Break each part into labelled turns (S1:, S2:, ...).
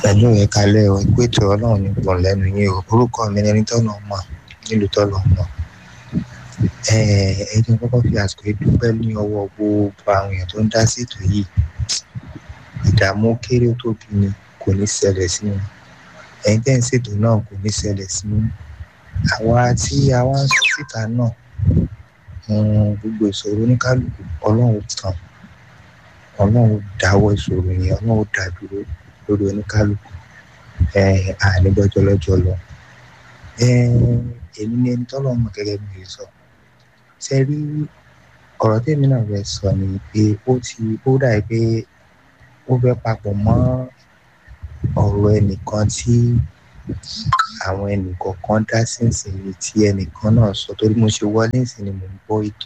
S1: pẹ̀lú ìkàlẹ̀ ò ìpètò ọlọ́run ní pọ̀ lẹ́nu yín o orúkọ mi ni ẹni tọ́nà mọ̀ nílùú tọ́nà mọ̀ ẹni kọ́kọ́ fi àsìkò yìí dúpẹ́ ní ọwọ́ gbogbo àwọn èèyàn tó ń dá sí ètò yìí ìdààmú kéré tó bí ni kò ní ṣẹlẹ̀ sí wọn ẹ̀yin tẹ́ ń ṣètò náà kò ní ṣẹlẹ̀ sí wọn àwa tí a wá ń sọ síta náà gbogbo ìṣòro oníkálukú ọlọ́run tán ọlọ́run dáwọ́ ìṣòro yẹn ọlọ́run dá dúró lórí oníkálukú ànígbọ́jọ́ lọ́jọ́ lọ èmi ni ẹni tọ́lọ́ mọ̀ gẹ́gẹ́ bí mo sọ ṣe rí ọ̀rọ̀ tèmi náà fẹ́ sọ ni pé ó ti ó dà pé ó fẹ́ papọ̀ mọ́ ọ̀rọ̀ ẹnìkan tí àwọn ẹnìkọ̀ọ̀kan dá sínsìnyí tí ẹnìkan náà sọ torí mo ṣe wọlé ìsìn ni mo ń gbọ́ ètò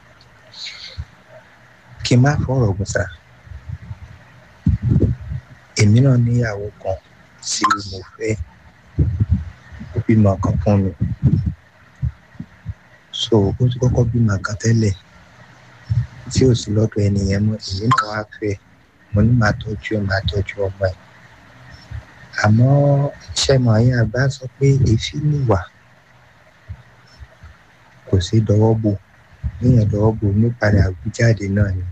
S1: kí n má fọ̀rọ̀ gùn sá èmi náà níyàwó kan tí mo fẹ́ ó bímọ kan fún mi so ó ti kọ́kọ́ bímọ kan tẹ́lẹ̀ tí ò sí lọ́dọ̀ ẹnìyẹn mọ́ èmi náà wá fẹ́ mo ní máa tọ́jú ẹ̀ máa tọ́jú ọmọ ẹ̀ àmọ́ ṣẹ́mọ̀ ayé àgbà sọ pé èéfì nìwà kò sí dọwọ́ bò níyàn dọwọ́ bò nípadà àwùjáde náà ni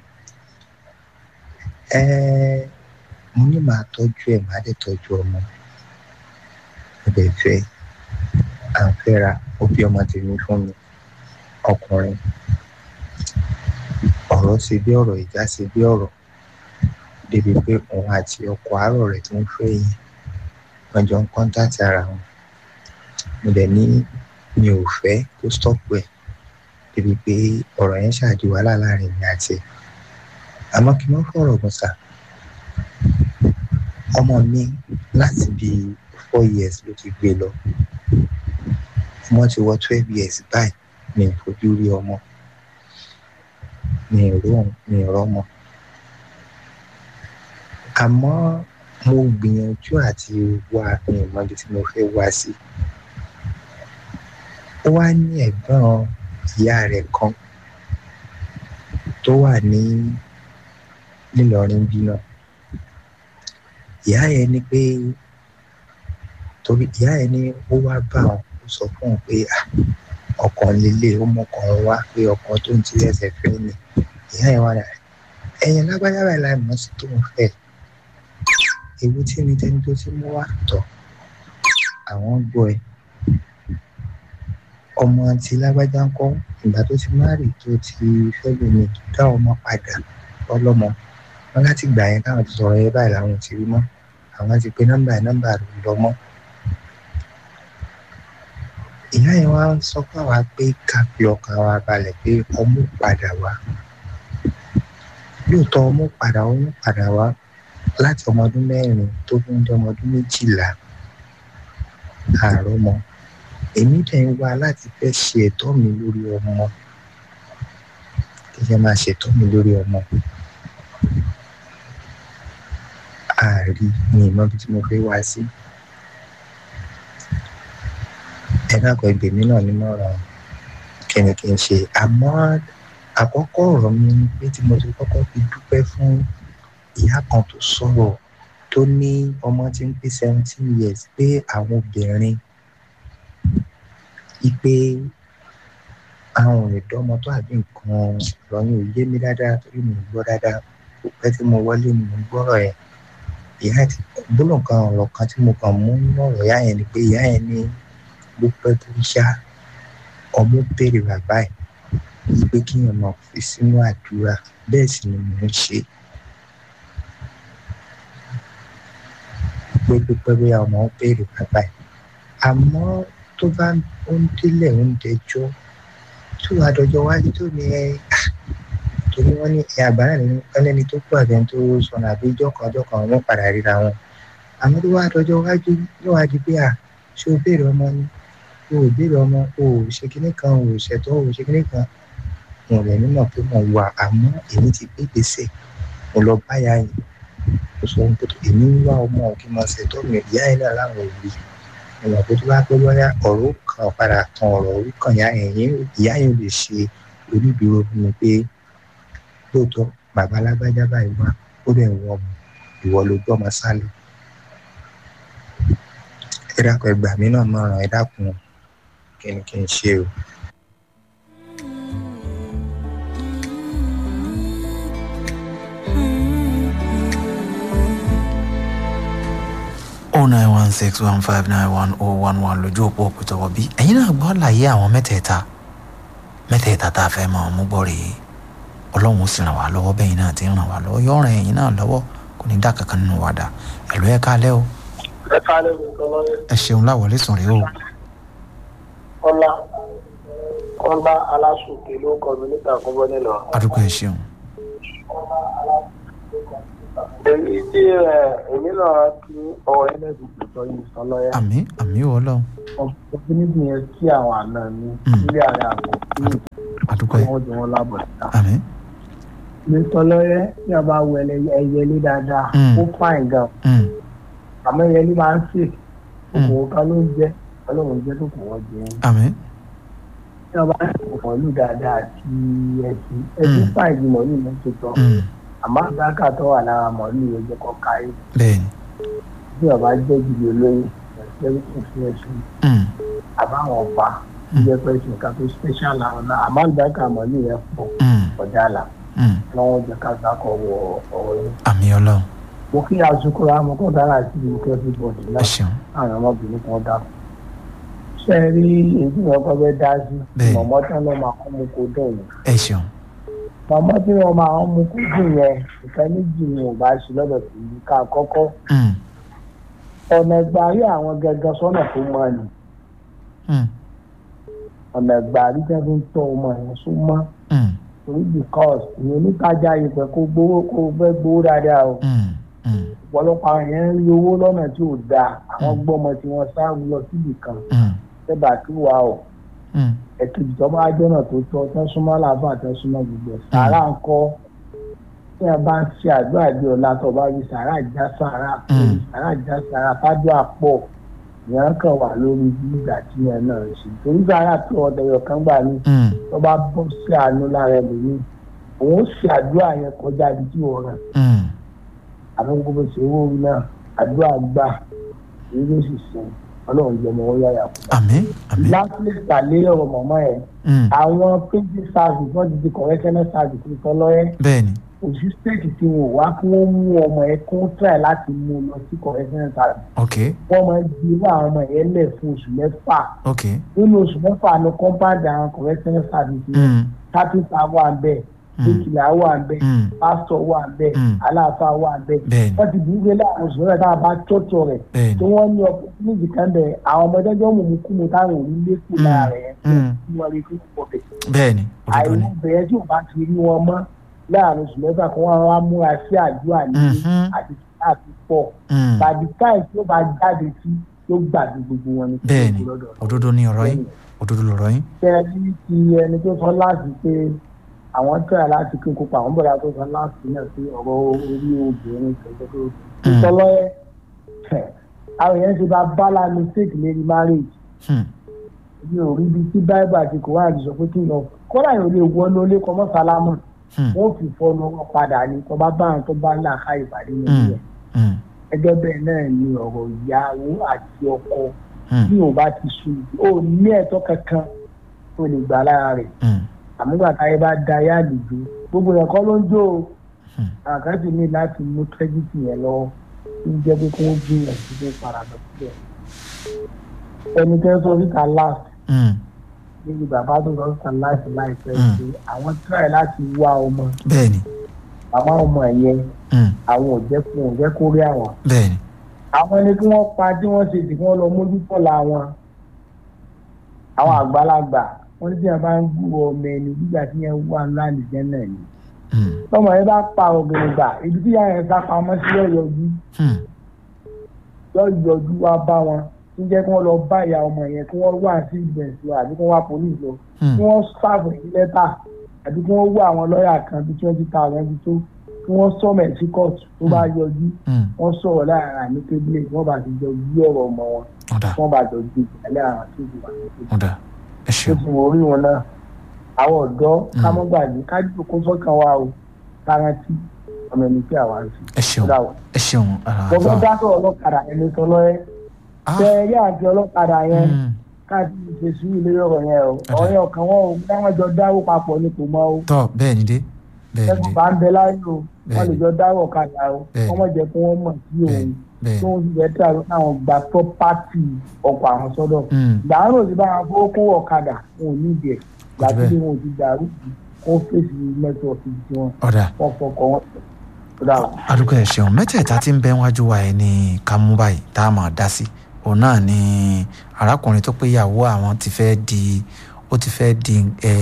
S1: mo ní máa tọ́jú ẹ̀ máa dẹ̀ tọ́jú ọmọ mo dẹ̀ fẹ́ à ń fẹ́ra ó bí ọmọ tèmi fún mi ọkùnrin ọ̀rọ̀ ṣe bí ọ̀rọ̀ ìjà ṣe bí ọ̀rọ̀ débi pé òun àti ọkọ àárọ̀ rẹ̀ tó ń fẹ́ yẹn wọ́n jọ ń kọ́ńtàtì ara wọn mo dẹ̀ ní mi ò fẹ́ kó stọ́pù ẹ̀ débi pé ọ̀rọ̀ yẹn ṣáàdì wàhálà láàrin mi àti ẹ̀ àmọ́ kí wọ́n fọ̀rọ̀ gùn sà ọmọ mi láti bí four years ló ti gbé lọ ọmọ ti wọ twelve years báyìí mi ò fojú rí ọmọ mi ò rí mi ò rọ́mọ àmọ́ mo gbìyànjú àti wá ní ìmọ̀lẹ́ tí mo fẹ́ wá sí ó wá ní ẹ̀gbọ́n ìyá rẹ̀ kan tó wà ní nílọrin bí náà ìyá yẹn ní pé torí ìyá yẹn ní ó wá bá wọn ó sọ fún un pé ọkàn lélẹ̀ ó mọkàn wá pé ọkàn tó ń tilẹ̀ ẹsẹ̀ fẹ́ ni ìyá yẹn wà náà ẹ̀yìn lágbájá báyìí láì mọ̀ sí tó ń fẹ́ ewu tí ní tẹni tó ti mú wá tọ̀ àwọn gbọ́ ẹ ọmọ àti lágbájá ń kọ́ ìgbà tó ti márì tó ti fẹ́ lómi tó dá ọmọ padà ọlọ́mọ wọn láti gbà yẹn káwọn ti sọ̀rọ̀ yẹn báyìí làwọn ti rí mọ́ àwọn ti pe nọ́mbà nọ́mbà rẹ̀ lọ mọ́ ìyá yẹn wá ń sọ fún àwa pé ká fi ọkàn wa balẹ̀ pé ọmú padà wá lóòótọ́ ọmú padà ọmú padà wá láti ọmọ ọdún mẹ́rin tó fi ń dé ọmọ ọdún méjìlá àárọ̀ mọ́ èmi dẹ̀ ń wá láti fẹ́ ṣe ẹ̀tọ́ mi lórí ọmọ kí ẹ máa ṣètọ́ mi lórí ọmọ ààrí ni ìmọ̀ bí tí mo fẹ́ wá sí ẹ dákọ̀ ẹgbẹ̀mí náà ní mọ̀ràn kí ni kí n ṣe àmọ́ àkọ́kọ́ ọ̀rọ̀ mi ni pé tí mo ti kọ́kọ́ fi dúpẹ́ fún ìyá kan tó sọ̀rọ̀ tó ní ọmọ tí ń pé seventeen years pé àwọn obìnrin ipe àwọn ìdánmọ tó àbí nǹkan lọ́yìn ò yé mi dáadáa torí mi ò gbọ́ dáadáa kò pẹ́ tí mo wọlé ni mo gbọ́rọ̀ yẹn ìyá ti gbólóhùn kan ọ̀rọ̀ kan tí mo kàn mú nínú ọ̀rọ̀ ìyá yẹn ni pé ìyá yẹn ní ló pẹ́ tó ń ṣá ọmọ béèrè bàbá ẹ̀ pé kíyàn máa fi sínú àdúrà bẹ́ẹ̀ sì ni mò ń ṣe pé pípẹ́ bí ọmọ ń béèrè bàbá ẹ̀ àmọ́ tó bá ń délẹ̀ ń dẹjọ́ tó wàá dọjọ́ wájú tó ní ẹ torí wọ́n ní ẹ àgbára nínú ẹlẹ́ni tó kú àbẹ̀ tó sọnù àbí ijọ́ kan ọjọ́ kan wọ́n padà ríra wọn àmọ́ tó wàá dọjọ́ wájú yóò wá di pé à ṣé o béèrè ọmọ ni o ò béèrè ọmọ o ò ṣe kinní kan o ò ṣètò o ò ṣe kinní kan wọn rẹ̀ nímọ̀ pé mo wà àmọ́ èmi ti gbé gbèsè mo lọ báyà yìí mo sọ pé èmi ń wá ọmọ kí n máa ṣètò mi ìyá yẹn náà láwọn òbí ìmọ̀ pé tó bá pẹ́ bọ́yá ọ̀rọ̀ kan padà tan ọ̀rọ̀ orí kan ìyá yẹn ìyá yẹn lè ṣe onídùúró fún mi pé lóòótọ́ bàbá alágbájá báyìí wá ó dẹ̀ wọ ọmọ ìwọ ló gbọ́ ọmọ sálẹ̀ ẹ dákun ẹ gbà mí náà mọ̀ràn ẹ dákun kí ni kí n ṣe o.
S2: oh nine one six one five nine one oh one one lójú òpó òpìtọ́wọ́ bí ẹ̀yin náà gbọ́ láyé àwọn mẹ́tẹ̀ẹ̀ta mẹ́tẹ̀ẹ̀ta tá a fẹ́ mọ̀ ọ́n mú gbọ́ rèé ọlọ́run ó sì ràn wá lọ́wọ́ bẹ́yìn náà ti ń ràn wá lọ́wọ́ yóò ràn ẹ̀yin náà lọ́wọ́ kò ní dá kankan nínú wa dà ẹ̀lú ẹ̀ kálẹ́ o
S3: ẹ kálẹ̀ mi kan lọ́yẹ̀.
S2: ẹ ṣeun láwọlé sùn rèé o
S3: kọ́lá kọ́lá aláṣùkè ló kọ́ mi níta àkọ́bọ́ nílọ.
S2: adúgbò ẹ ṣeun
S3: èyí tí ẹ èmi náà ti ọwọ́ ẹlẹ́dùn tó yìí sọ lọ́yẹ̀.
S2: àmì àmì wọ lọ́hùn
S3: ọ̀pọ̀ níbi yẹn kí àwọn àna mi
S2: Mm.
S3: nílé ààrẹ àbọ̀ kí
S2: adúgbò ẹ
S3: wọ́n jọ wọn lábọ̀ síta.
S2: àmì
S3: mi sọ lọ́yẹ̀ tí a bá wọ ẹyẹlé dáadáa
S2: Mm.
S3: ó fàìn gan
S2: Mm,
S3: àmọ́ ẹyẹlé máa ń sè
S2: Mm.
S3: kòkòrò kan ló ń jẹ́ ọlọ́run jẹ́ tó kò wọ́n jẹ́
S2: àmì
S3: tí a bá ń sọ̀rọ̀ lù dáadáa àti ẹ̀sìn ẹ̀sìn
S2: Mm.
S3: fàìn ju mọ̀lú mi tó tọ́
S2: mm,
S3: àmọ́ àgbàkà tó wà lára mọ̀lú yẹn jẹ́ kọ́ káyé
S2: bẹ́ẹ̀ni
S3: bí ọba jẹ́ gidi olóyè ẹ̀sìn ẹ̀sìn ẹ̀sìn
S2: mm,
S3: àbáwọn ọba jẹ́ pé ẹ̀sìn kan tó special làwọn náà àmọ́ àgbàkà mọ̀lú yẹn pọ̀
S2: mm,
S3: ọ̀dà là
S2: mm,
S3: lọ́wọ́ jẹ́ ká gbàkọ̀ wọ ọ̀rọ̀ yẹn.
S2: àmì ọlọ́run
S3: mo kí asukura mo kọ́ dára sí ìlú kẹ́fí bọ̀dì
S2: ẹ
S3: náà
S2: ṣeun
S3: àwọn ọmọbìnrin kan dá ṣe é rí èyí wọn kọ́ fẹ́ dá sí
S2: Bẹ́ẹ̀ni.
S3: mọ̀mọ́ tí wọ́n máa kọ́ mu kó dùn yẹn
S2: ẹ ṣeun
S3: mọ̀mọ́ tí wọ́n máa ń mu kó dùn yẹn ìfẹ́ méjì ni ò bá ṣe lọ́dọ̀ sí i ká kọ́kọ́
S2: mm,
S3: ọ̀nà ìgbàrí àwọn gẹ́gẹ́ sọ́nà tó mọ́ ni
S2: mm,
S3: ọ̀nà ìgbàrí tẹ́ fi ń tọ́ ọmọ yẹn sún mọ́
S2: mm,
S3: torí because ìyẹn onítajà ìpẹ́ kó gbowó kó fẹ́ gbowó dáadáa o
S2: mm, mm,
S3: ọ̀pọ̀lọpọ̀ àwọn yẹn ń rí owó lọ́nà tí ò dáa àwọn
S2: Mm.
S3: gbọ́mọ tí wọ́n sá lọ síbì kan
S2: mm,
S3: tẹ́bà tí wà ó
S2: mm,
S3: ẹ̀kejì tó bá jọ́nà tó tọ́ tán súnmọ́ làbá tán súnmọ́ gbogbo ẹ̀ sàárà ń kọ́ tí a bá ń ṣe àdúrà bí ọ̀la tó bá rí sàárà já sàárà
S2: Mm.
S3: sàárà já sàárà fájọ́ àpọ̀ ìyẹn kàn wà lórí bí ìgbà tí yẹn náà ń ṣe torí sàárà tó ọ̀dẹ̀yọ̀ kan gbà ní
S2: mm,
S3: tó bá bọ́ sí àánú lára ẹlòmíì òun ó ṣe àdúrà yẹn kọjá ibi tí wọ́n rẹ̀
S2: mm,
S3: àmọ́ gbogbo ṣe owó orí náà àdúrà gbà èyí ló sì sìn ọlọ́run jẹ́ ọmọ wọn yáyà kú.
S2: àmì àmì
S3: lastly tàlẹ́ ọ̀rọ̀ mọ̀mọ́ ẹ̀
S2: mm,
S3: àwọn printing service wọ́n ti di correctional service ní tọ́lọ́yẹ́
S2: bẹ́ẹ̀ni
S3: òṣù state tí wọn ò wá kí wọ́n mú ọmọ ẹ̀ kó try láti mú un lọ sí correctional service
S2: ok
S3: wọ́n máa ń di irú àwọn ọmọ yẹn lẹ̀ fún oṣù mẹ́fà
S2: ok
S3: nínú oṣù mẹ́fà ní compound àwọn correctional service yẹn
S2: mm,
S3: kápẹ́ntà wà ń bẹ̀
S2: Mm.
S3: bíkìlà wà ń bẹ̀
S2: mm,
S3: pásítọ̀ wà ń bẹ̀
S2: Mm.
S3: aláàfáà wà ń bẹ̀
S2: bẹ́ẹ̀ni
S3: wọ́n ti dìde láàrin oṣù mẹ́fà tá a bá tọ́tọ̀ rẹ̀
S2: bẹ́ẹ̀ni
S3: tí wọ́n ní opportunity kan bẹ̀ àwọn ọmọdé jọ́ mú kú mu táwọn ò ní lékún
S2: Mm.
S3: lára rẹ̀
S2: Mm.
S3: kí wọ́n rí kí wọ́n pọ̀ bẹ̀.
S2: bẹ́ẹ̀ni òdodo ni
S3: àìwọ̀n bẹ̀rẹ̀ tí ò bá ti rí wọn mọ́ láàrin oṣù mẹ́fà kan wọ́n wá múra sí àdúrà ní
S2: Mhm.
S3: àti àti pọ̀
S2: Mm,
S3: tàbí táì tí ó bá jáde sí ló gbàgbé gbogbo wọn ní kí
S2: bẹ́ẹ̀ni
S3: wọ́n kú lọ́dọ̀
S2: òdodo ni ọ̀rọ̀ yín òdodo lọ̀rọ̀ yín
S3: tẹ́lẹ̀ ti ẹni tó sọ láti pé àwọn tẹ́lẹ̀ láti kí n kópa àwọn bọ̀dá tó sọ láti náà sí ọ̀rọ̀ orí obìnrin tẹ̀lé tó
S2: Mm.
S3: sọ lọ́yẹ́ àwọn èèyàn ṣe bá bala mistake lérí marriage
S2: Hmm,
S3: mi ò rí ibi tí bible àti koran ti sọ pé kí n lọ kọ́dà yóò lè wọ́n lólé kọ́mọ́ sálámù
S2: hmm,
S3: wọ́n fi fọ́nù wọn padà ní tó bá bá àwọn tó bá ń là ká ìpàdé nínú
S2: hmm,
S3: rẹ̀
S2: hmm,
S3: gẹ́gẹ́ bẹ́ẹ̀ náà ni ọ̀rọ̀ ìyàwó àti ọkọ
S2: hmm,
S3: bí ò bá ti sùn ó ní ẹ̀tọ́ kankan tó lè gbà lára rẹ̀
S2: hmm,
S3: àmúgbà táyé bá da ayé àlejò gbogbo yẹn kọ́ ló ń jó o
S2: Hmm.
S3: àkáǹtì ní láti mú kírẹ́dìtì yẹn lọ ń jẹ́ pé kí wọ́n gbìyànjú pé padà síbẹ̀ ẹni tẹ́ sọ síta last
S2: hmm,
S3: níbi bàbá tó sọ síta last láìpẹ́
S2: Hmm.
S3: pé àwọn try láti wá ọmọ
S2: bẹ́ẹ̀ni
S3: àwọn ọmọ yẹn
S2: hmm,
S3: àwọn ò jẹ́ fún ò jẹ́ kó rí àwọn
S2: bẹ́ẹ̀ni
S3: àwọn ẹni tí wọ́n pa tí wọ́n ṣe tí wọ́n lọ mójútó la wọn àwọn àgbàlagbà wọ́n ní tí wọ́n bá ń gbúrò ọmọ ẹni nígbà tí yẹn wà ńlá nìjẹ́ náà ni
S2: hmm,
S3: tọmọ yẹn bá pa obìnrin gbà ibi tí yàrá yẹn sá pamọ́ sí yọ̀yọ̀jú
S2: hmm,
S3: yọ̀yọ̀jú wá bá wọn tí jẹ́ kí wọ́n lọ bá ìyá ọmọ yẹn kí wọ́n wá sí ìgbẹ̀nsì àbí kí wọ́n wá police lọ
S2: hmm,
S3: kí wọ́n sáàbù sí lẹ́tà àbí kí wọ́n wá àwọn lọ́ọ̀yà kan bí twenty thousand bí tó kí wọ́n sọ̀mọ̀ ẹ̀ sí kóòtù tó bá yọjú
S2: hmm,
S3: wọ́n sọ̀rọ̀ láàrin àmì kébílẹ̀ wọ́n bá ti jọ gbé ọ̀rọ̀ ọmọ wọn
S2: ọ̀dà
S3: wọ́n bá jọ gbé ìpínlẹ̀ àwọn tó ti wà ní
S2: ọ̀dà ẹ
S3: tó
S2: ṣeun
S3: ti wọ orí wọn náà àwọn ọ̀dọ́ ká mọ́ gbàgbé ká dúró kó sọ́kàn wa o kárántì ọmọ ẹni tí àwa ń fi.
S2: ẹ ṣeun
S3: Ó dà wọ̀.
S2: ẹ ṣeun
S3: mo fẹ́
S2: àlàáfà
S3: dá sọ̀rọ̀ ọlọ́kadà ẹni sọ lọ́yẹ́
S2: Ah.
S3: tẹ ẹ rí àti ọlọ́kadà yẹn
S2: Mm.
S3: káàkiri ṣe sùúrù lórí ọ̀rọ̀ yẹn o
S2: Ọ̀dà.
S3: ọ̀rẹ́ ọkàn wọn o dáwọn jọ dáwọ́ papọ̀ ní kò mọ́ o
S2: tọ́ bẹ́ẹ̀ ni dé bẹ́ẹ̀ ni
S3: ẹkùn
S2: dé
S3: bá ń bẹ láyé o wọn lè
S2: Bẹ́ẹ̀ni.
S3: jọ dáwọ́ ọ̀kadà o
S2: Bẹ́ẹ̀ni.
S3: wọ́n mọ̀ jẹ́ kí wọ́n mọ̀ sí òun
S2: bẹ́ẹ̀ bẹ́ẹ̀
S3: tó ń fi bẹ́ẹ̀ tí àwọn gba pọ́pátì ọkọ̀ àwọn sọ́dọ̀
S2: Mm.
S3: gbàánù òsì bá wọn fowó kún ọ̀kadà wọn ò ní ìdí ẹ̀
S2: bẹ́ẹ̀.
S3: gbàtí wọn ò ti dàrú kó fèsì nẹ́tíwọ̀kì tí wọn
S2: ọ̀dà
S3: wọ́n fọkọ̀ wọn tó dà wọ́n.
S2: adúgbò ẹ̀ ṣeun mẹ́tẹ̀ẹ̀ta tí ń bẹ wájú wa ẹ̀ ní ká mú báyìí tá a máa dá sí òun náà ni arákùnrin tó pé ìyàwó àwọn ti fẹ́ di ó ti fẹ́ di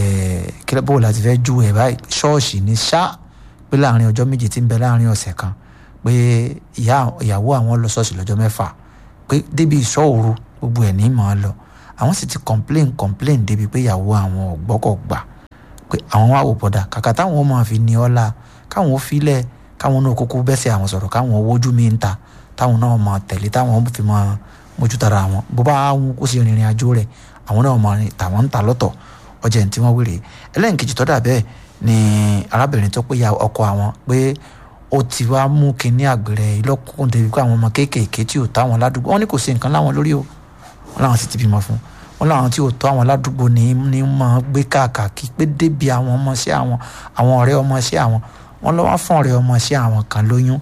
S2: kílẹ̀ bó la ti fẹ́ ju ẹ̀ báyìí ṣọ́ọ̀ṣì ní ṣá pé láàrin ọjọ́ méje tí ń bẹ láàrin ọ̀sẹ̀ kan pé ìyá- ìyàwó àwọn lọ ṣọ́ọ̀ṣì lọ́jọ́ mẹ́fà pé débi ìṣọ́ òru gbogbo ẹ̀ ní mọ̀ ọ́ lọ àwọn sì ti complain complain débi pé ìyàwó àwọn ọ̀gbọ́kọ̀ gbà pé àwọn wá wò bọ̀dà kàkà táwọn máa fi ní ọ́lá káwọn ó filẹ̀ káwọn náà kúkú bẹ́sẹ̀ àwọn sọ̀rọ̀ káwọn owójú mi ń ta táwọn náà máa tẹ̀lé táwọn fi máa mójútara àwọn bó bá wọn kó sí ìrìn àjò rẹ̀ àwọn náà máa rìn tàwọn ń ta lọ́tọ̀ ọjà tí wọ́n wéré ẹlẹ́nkejì tó dà bẹ́ẹ̀ ni arábìnrin tó pé ya ọkọ àwọn pé ó ti wá mú kinní àgbèrè ìlọ́kùnkùn débi pé àwọn ọmọ kéékèèké tí ò táwọn ládùúgbò wọn ní kò sí nǹkan láwọn lórí o wọn làwọn sì ti bímọ fún wọn làwọn tí ò tó àwọn ládùúgbò ní ní máa gbé káàkiri pé débi àwọn ọmọ sí àwọn àwọn ọ̀rẹ́ ọmọ sí àwọn wọn lọ́wọ́ fún ọ̀rẹ́ ọmọ sí àwọn kan lóyún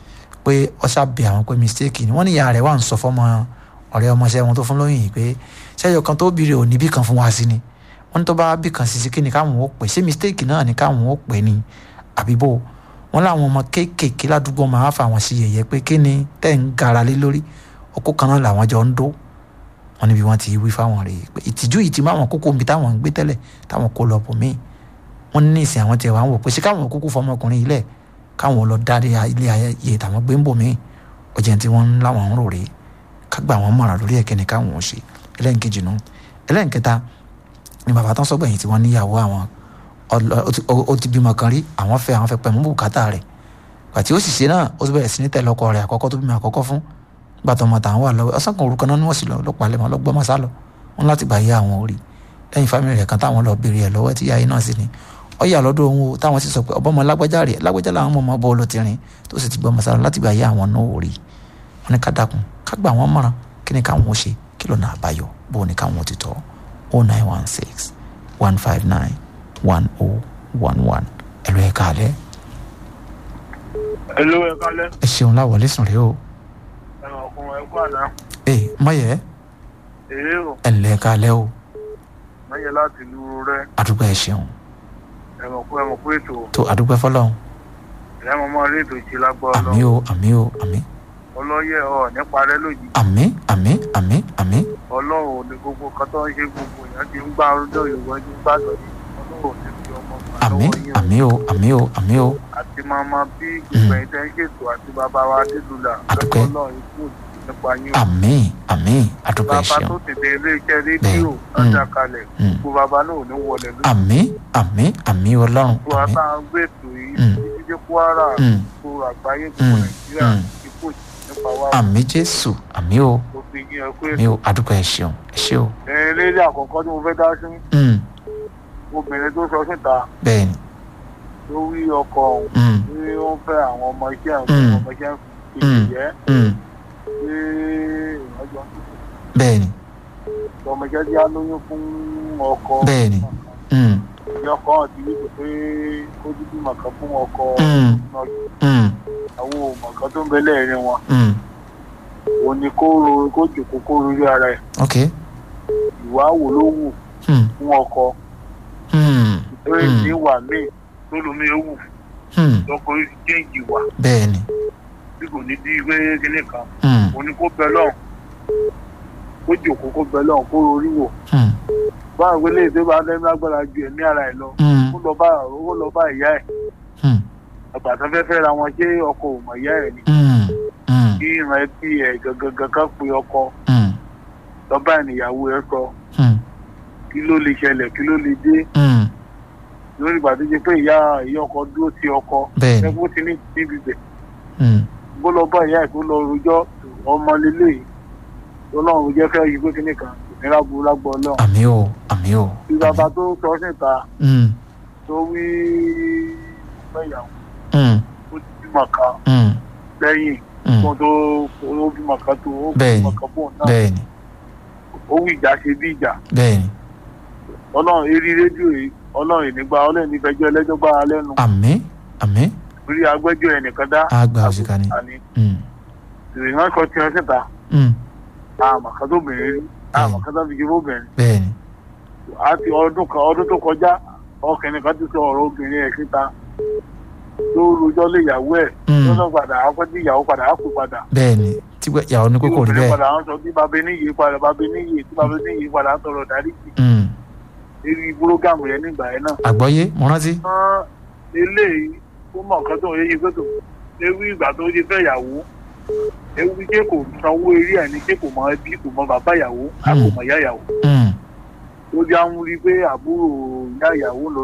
S2: pé ọṣà bẹ àwọn pé mistake ni wọ́n ní ìyá rẹ̀ wà ń sọ fọ́mọ ọ̀rẹ́ ọmọ sí wọn tó fún lóyún yìí pé ṣẹ́yọ kan tó bìrì òní bí kan fún wa sí ni wọ́n ní tó bá bí kan sí sí kí ni káwọn ó pè ṣé mistake náà ni káwọn ó pè ní àbíbò wọn láwọn ọmọ kéékèèké ládùúgbò máa fà wọn sí yẹ̀yẹ́ pé kí ni tẹ́ ń gara lé lórí ọkọ kan náà làwọn jọ ń dó wọn níbi wọn ti wí fáwọn rèé pé ìtìjú yìí ti máa wọn kókó nbí táwọn ń gbé tẹ́lẹ̀ táwọn kó lọ bò míì wọn ní ìsìn àwọn tiẹ̀ wá ń wò pé ṣé káwọn kúkú fọmọkùnrin ilẹ̀ káwọn lọ dá ilé ayé tàwọn gbé ń bò míì ọjà tí wọ́n ń láwọn ń rò rèé ká gbà wọ́n mọ̀ràn lórí ẹ̀kẹ́ ni káwọn ò ṣe ẹlẹ́nkejì nù ẹlẹ́nkẹta ni bàbá tán sọ́gbẹ̀yìn tí wọ́n níyàwó àwọn ó ti bímọ kan rí àwọn fẹ́ àwọn fẹ́ pẹ̀mú bùkátà rẹ̀ pàtí ó sì ṣe náà ó ti bẹ̀rẹ̀ sí ní tẹ̀lé ọkọ rẹ̀ àkọ́kọ́ tó bímọ àkọ́kọ́ fún gbàtọ́ ọmọ tàwọn wà lọ́wọ́ ọ̀sán kan orúkọ náà ni wọ́n sì lọ lọ́pàá lẹ́mọ̀ lọ́gbọ́n mọ́sá lọ wọn láti gbà yé àwọn orí lẹ́yìn fámìlì rẹ̀ kan táwọn lọ béèrè ẹ̀ lọ́wọ́ tí yáyé náà sì ní ọ̀yà lọ́dọ̀ òun o táwọn sì sọ pé ọbọ̀mọ lágbájá rẹ̀ lágbájá làwọn ọmọ ọmọ bọ́ọ̀lù ti rìn tó sì ti gbọ́ mọ́sá lọ láti gbà yé àwọn náà orí wọn ní ká dákun ká gbà wọ́n mọ̀ràn kí ni káwọn ó ṣe kí lọ́nà àbáyọ bó ni káwọn ó ti tọ́ o nine one six one five nine one oh one one ẹ̀rọ ẹ̀ka alẹ́.
S4: Hello, ẹ kálẹ́.
S2: ẹ ṣeun láwọlé sùn rèé o.
S4: Ẹ̀rọ ọkùnrin ẹ̀kú àná.
S2: ee mọ̀yẹ́
S4: Èyí ò
S2: ẹ̀ ǹlẹ́ ẹ̀ka alẹ́ o
S4: mẹ́yẹ láti lu rẹ.
S2: àdúgbò ẹ̀ ṣeun
S4: Ẹ̀rọ ọkùn ẹ̀mọ̀ pé ètò
S2: tó àdúgbò ẹ̀ fọlọ́run
S4: ìyá mọ́ máa rí ètò ìṣe lágbọ́
S2: àmì
S4: ọlọ́.
S2: o àmì o àmì
S4: Ọlọ́yẹ̀ ọ̀ nípa rẹ lójijì.
S2: àmì àmì àmì àmì
S4: Ọlọ́run ò ní gbogbo kan tó ń ṣe gbogbo èèyàn ti ń gbá ọdún Yorùbá ti ń gbàgbọ́ yìí. Ọlọ́run ò ní fi ọmọ gbà
S2: àmì
S4: lọ́wọ́ yín o.
S2: àmì o àmì o àmì o
S4: Àti màmá bí gbogbo ẹ̀yin tẹ́ ń ṣètò àti bàbá wa Adédùlà.
S2: Àdúpẹ́.
S4: Ọlọ́run ikú òjijì nípa yín o.
S2: àmì àmì àdúgbò ẹ̀
S4: Bàbá
S2: ṣeun
S4: tó tètè ilé iṣẹ́ rédíò
S2: Bẹ́ẹ̀.
S4: lọ́jà kalẹ̀.
S2: Mm.
S4: Gbogbo bàbá náà ò ní wọlé lójú.
S2: àmì àmì àmì ọlọ́run
S4: Gbogbo
S2: àmì
S4: bàbá ń gbé ètò yìí
S2: Mm.
S4: títí dé Kwara.
S2: Mm.
S4: gbogbo àgbáyé gbogbo
S2: Mm.
S4: nàìjíríà
S2: Mm.
S4: ikú nípa wa
S2: àmì jésù àmì o
S4: gbogbo ìyẹn ẹ pé
S2: àmì o àdúgbò ẹ̀ ṣeun ẹ̀ ṣe o
S4: ẹ̀rín lédè àkọ́kọ́ tí mo fẹ́ dá sí
S2: Mm,
S4: obìnrin tó sọ síta
S2: bẹ́ẹ̀ ni
S4: ló wí ọkọ òun
S2: Mm,
S4: tí ó ń fẹ́ àwọn ọmọ iṣẹ́ àwọn
S2: Mm.
S4: ọmọ iṣẹ́ ń fi
S2: Mm.
S4: ìyẹ́
S2: mm,
S4: pé ìrìnàjò
S2: bẹ́ẹ̀ ni
S4: ọmọ iṣẹ́ tí a lóyún fún ọkọ
S2: bẹ́ẹ̀ ni Mm,
S4: ìyá ọkọ hàn ti wípé pé kó dúdú màkà fún ọkọ
S2: Mm. mm,
S4: àwọn òmàkà tó ń bẹ lẹ́ẹ̀rin wọn
S2: mm.
S4: òun ni kó ro kó jòkó kó ro ara ẹ̀
S2: ok
S4: ìwà wò ló wù
S2: Mm,
S4: fún ọkọ
S2: mm,
S4: lórí
S2: Mm.
S4: ní ìwà míì tó lomi ewu
S2: mm.
S4: lọkùnrin ti jẹ́ǹjì wà
S2: bẹ́ẹ̀ ni
S4: tí kò ní bí ìwé kíní kan
S2: Mm,
S4: òní kó bẹ lọ́hùn kó jòkó kó bẹ lọ́hùn kó rorí wò
S2: mm,
S4: báwo wọlé èdè bá lẹ́nu agbára ju ẹ̀mí ara ẹ̀ lọ
S2: mm,
S4: kó lọ bá ó lọ bá ìyá ẹ̀
S2: mm,
S4: àgbà tó fẹ́ fẹ́ ra wọn ṣé ọkọ ò mọ̀ ìyá ẹ̀ ni
S2: mm, mm,
S4: kí ìran ẹbí ẹ̀ gangan kan pe ọkọ
S2: mm,
S4: lọ́ba ìníyàwó ẹ̀ sọ
S2: mm,
S4: kí ló lè ṣẹlẹ̀ kí ló lè dé
S2: mm.
S4: lórí ìgbà tó ṣe pé ìyá ìyá ọkọ dúró ti ọkọ
S2: bẹ́ẹ̀ ni
S4: ẹgbẹ́ ti ní níbi bẹ̀
S2: Mm,
S4: bó lọ bá ìyá ẹ̀ tó lọ rojọ́ ọmọ lélẹ̀ ọlọ́run jẹ́ fẹ́ yí pé kíní kan ìnira burú lágbọ́ ọlọ́run
S2: àmì o àmì o
S4: tí bàbá tó sọ síta
S2: Mm,
S4: tó wí fẹ́yàwó
S2: mm,
S4: ó ti bímọ kan
S2: mm,
S4: lẹ́yìn
S2: Mm.
S4: kó tó ó bímọ kan tó ó
S2: Bẹ́ẹ̀ni.
S4: bímọ kan fóun náà
S2: bẹ́ẹ̀ ni
S4: ó wí ìjà ṣe bí ìjà
S2: bẹ́ẹ̀ ni
S4: ọlọ́run eré rédíò yìí ọlọ́run ìnígbà ọlọ́run nífẹ̀ẹ́jọ́ ẹlẹ́jọ́ gbára lẹ́nu
S2: àmín àmín
S4: rí agbẹ́jọ́ ẹnìkan dá
S2: á gba òṣìkà ni
S4: àní
S2: Mm.
S4: ìrìnà kan tí wọ́n síta
S2: Mm.
S4: àmọ̀ kan tó bẹ̀rẹ̀ rí àmọ̀ kan tó fi jẹ́ fóbìnrin
S2: bẹ́ẹ̀ ni
S4: àti ọdún kan ọdún tó kọjá ọkùnrin kan ti sọ ọ̀rọ̀ obìnrin ẹ̀ síta tó rojọ́ lé ìyàwó ẹ̀
S2: Mm.
S4: lọ́dọ̀ padà á pẹ́ tí ìyàwó padà á kú padà
S2: bẹ́ẹ̀ ni tí pé ìyàwó ní kókó rí
S4: obìnrin
S2: bẹ́ẹ̀
S4: padà á sọ bí babẹ níyì padà babẹ níyì tí babẹ níyì padà á sọ̀rọ̀ dáríjì
S2: Mm.
S4: eré búrógàmù yẹn nígbà yẹn náà.
S2: àgbọ́yé mo rántí
S4: Ṣùgbọ́n eléyìí ó mọ̀ nǹkan tó ń yé pé tó ewu ìgbà tó ṣe fẹ́ ìyàwó ewu ṣé kò sanwó eré ẹ̀ ní ṣé kò mọ ẹbí kò mọ bàbá ìyàwó a kò mọ ìyá ìyàwó
S2: Mm.
S4: ó já ń rí i pé àbúrò ìyá ìyàwó lọ